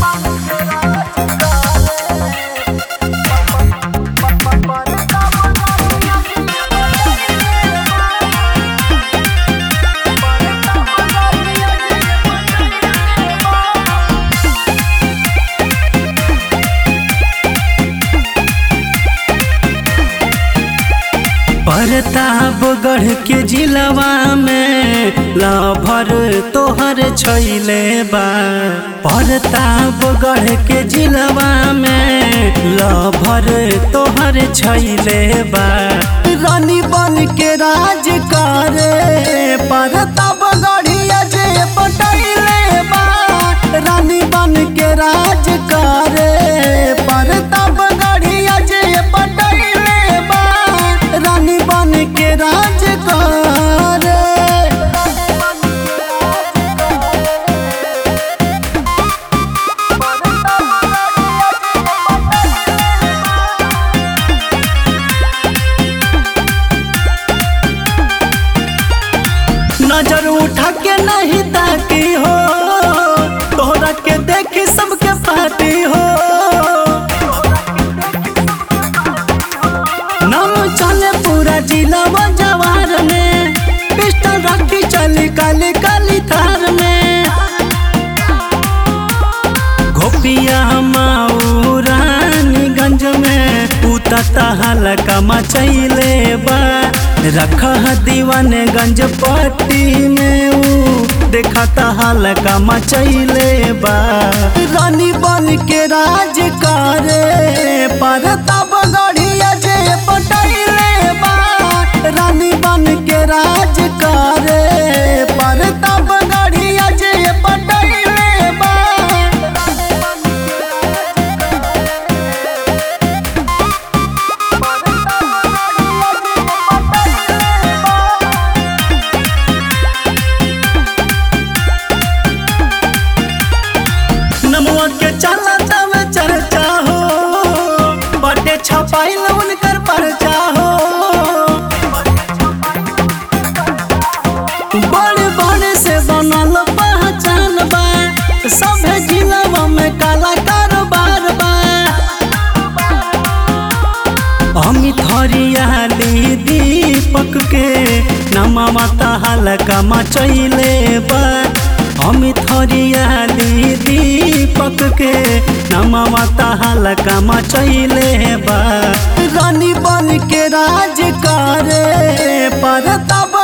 प्रतापगढ़ के जिलवा में लभर तोहर छैले बा प्रतापगढ़ के जिलवा में लभर तोहर छैले बा रानी बन के राज करे प्रतापगढ़िया जे पटैले बा रानी बन के राज करे प्रतापगढ़िया जे पटैले बा रानी बन के राज करे नजर उठा के नहीं ताकी हो तोहरा के देखी सबके पार्टी हो नाम चले पूरा जिला जवार में पिस्टल रखी चली काली काली थार में गोपिया माऊ रानीगंज में उतता हलका मचैले बा रख दीवानगंज पट्टी में ऊ देखता हलका मचैले बा रानी बन के राज करे परता बगड़िया जे पटैले बा रानी बन के राज करे परता बगड़िया जे पटैले बा नमुआ के चला तब चर्चा हो बटे छपाइल उनकर परचा हो बड़े बड़े से बनल पहचान बा सभे जिलवा में काला कारोबार बा अमित हरियाली दीपक के नमवा हलका मचैले बा अमित हरियाली दीपक के नमवा हलका मचैले बा रानी बन के राज करे परतब